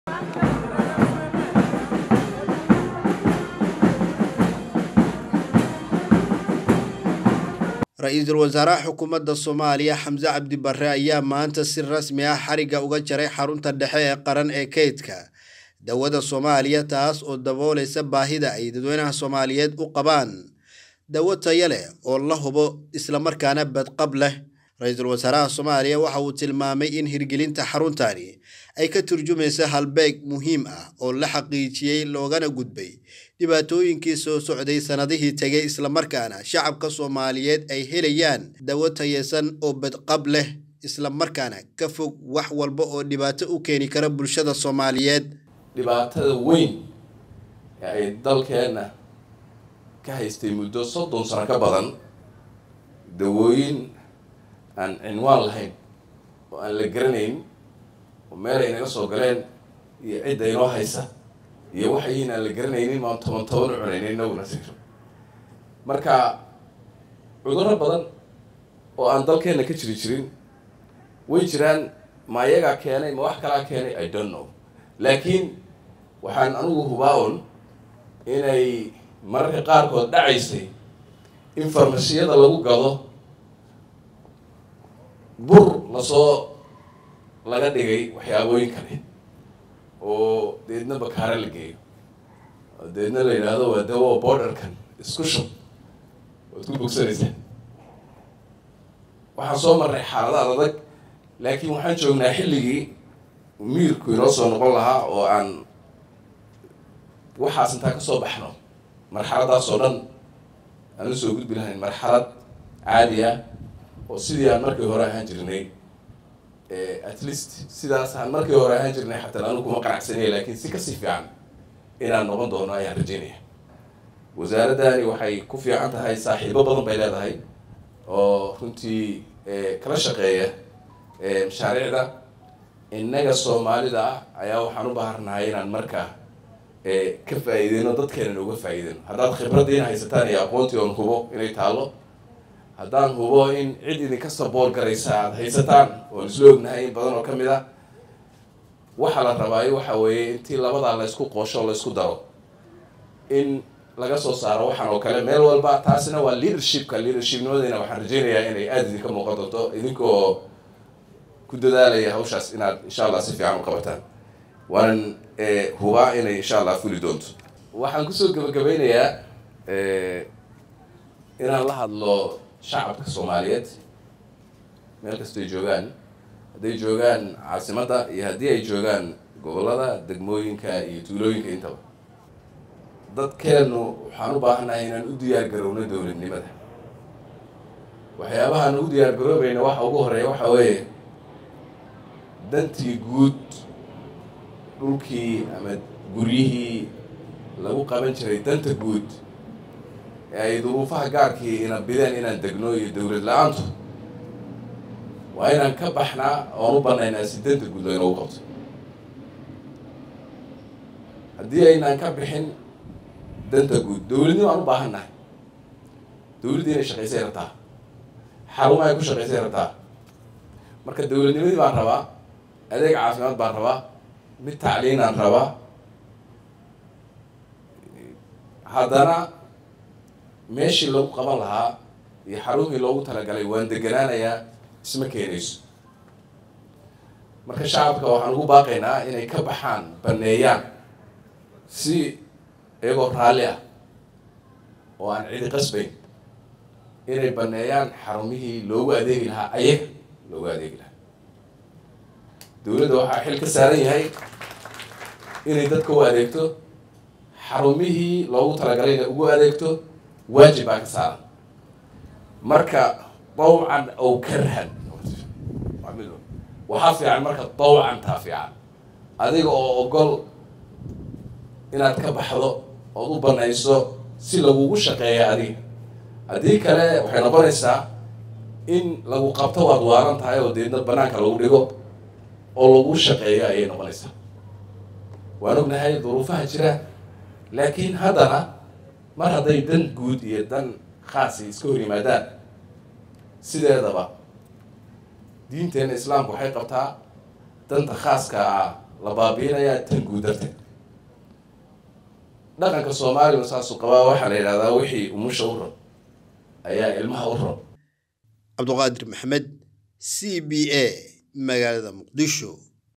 ra-iisul wasaaraha xukuumadda soomaaliya xamse cabdi barre ayaa maanta si rasmi ah xarigga uga jaray xarunta dhexe ee qaran ee kaydka dawada soomaaliya taas oo daboolaysa baahida ay dadweynaha soomaaliyeed u qabaan dawo tayo leh oo la hubo islamarkaana badqab leh ra-iisul wasaaraha soomaaliya waxa uu tilmaamay in hirgelinta xaruntani ay ka turjumaysa halbeeg muhiim ah oo la xaqiijiyey loogana gudbay dhibaatooyinkii soo socday sannadihii tegay islamarkaana shacabka soomaaliyeed ay helayaan dawo tayeysan oo badqab leh islamarkaana ka fog wax walba oo dhibaato u keeni kara bulshada soomaaliyeed dhibaatada weyn ee ay dalkeenna ka haystay muddo soddon sano ka badan dawooyin aan cinwaan lahayn oo aan la garanayn oo meel ay naga soo galeen iyo cidda inoo haysa iyo waxayin aan la garanaynin maan toban toban u cunaynin inaguna siro marka cudurro badan oo aan dalkeenna ka jiri jirin way jiraan ma ayagaa keenay ma wax kalaa keenay i don't know laakiin waxaan anigu hubaa un inay mararka qaarkood dhacaysay in farmasiyada lagu gado bur lasoo laga dhigay waxyaabooyin kale oo deedna bakaare la geeyo oo deedna la yidhaahdo waa dawo borderkan isku shub waad ku bogsanaysaa waxaan soo marray xaalada adag laakiin waxaan joognaa xilligii miirku inoo soo noqon lahaa oo aan waxaas intaa kasoo baxno marxaladaas oo dhan aan usoo gudbi lahayn marxalad caadi ah oo sidii aan markii hore ahaan jirnay at least sidaas aan markii hore ahaan jirnay xataa anu kuma qanacsanaya laakiin si kasii fiican inaan noqon doono ayaan rajeynaya wasaaraddani waxay ku fiican tahay saaxiibo badan bay leedahay oo runtii kala shaqeeya mashaariicda innaga soomaalida ah ayaa waxaan u baharnahay inaan markaa ka faa-iideyno dadkeenan uga faa-iideyno haddaad khibraddiina haysataan iyo aqoontii oon hubo inay taalo haddaan hubo in cid idinka sabool garaysa aada haysataan oon isla ognahay in badan oo ka mid ah waxaa la rabaayo waxa weeye intii labadaa laysku qoosho laysku daro in laga soo saaro waxaan oo kale meel walba taasina waa leadershipka leadershipnimadeyna waxaan rajeynayaa inay aada idinka muuqan doonto idinkoo ku dadaalaya hawshaas inaad insha allah si fiican u qabataan waanan hubaa inay insha allah fuli doonto waxaan kusoo gabagabeynayaa inaan la hadlo shacabka soomaaliyeed meel kastoy joogaan hadday joogaan caasimadda iyo haddii ay joogaan gobollada degmooyinka iyo tuulooyinka intaba dadkeennu waxaan u baahannahay inaan u diyaar garowno dowladnimada waxyaabahaan ugu diyaar garoobayna waxa ugu horeeya waxa weeye dantii guud dhulkii ama guryihii lagu qaban jiray danta guud ee ay duruufaha gaarkii ina bideen inaan degno iyo dowlad la-aantu waa inaan ka baxnaa oon u banaynaa si danta guud laynoogu qabto haddii aynaan ka bixin danta guud dowladnimo aan u baahan nahay dowladdii inay shaqaysay rabtaa xaruma ay ku shaqaysay rabtaa marka dowladnimadii baan rabaa adeeg caafimaad baan rabaa mid tacliinaan rabaa haddana meeshii lagu qaban lahaa iyo xarumii loogu talagalay waan deganaanayaa isma keenayso marka shacabka waxaan ugu baaqaynaa inay ka baxaan baneeyaan si iyagoo raalli ah oo aan cidi qasbayn inay baneeyaan xarumihii loogu adeegi lahaa ayaga loogu adeegi lahaa dowladda waxaa xil ka saaran yahay inay dadka u adeegto xarumihii loogu talagalay inay ugu adeegto waajib baa ka saaran marka dawcan ow karhan waxaa fiican marka dawcan taa fiican adiga oo ogol inaad ka baxdo ood u banayso si lagugu shaqeeya adiga haddii kale waxay noqonaysaa in lagu qabto waad waaran tahay oo deedna banaanka lagu dhigo oo lagu shaqeeyo ayay noqonaysaa waan ognahay duruufaha jira laakiin haddana mar hadday dan guud iyo dan khaasi iska hor yimaadaan sideedaba diinteenna islaamku waxay qabtaa danta khaaska ah la baabiinayaa tan guud darteed dhaqanka soomaaliyana saasuu qabaa waxaa la yidhahdaa wixii umusha u rab ayaa ilmaha u rab cabduqaadir maxamed c b a magaalada muqdisho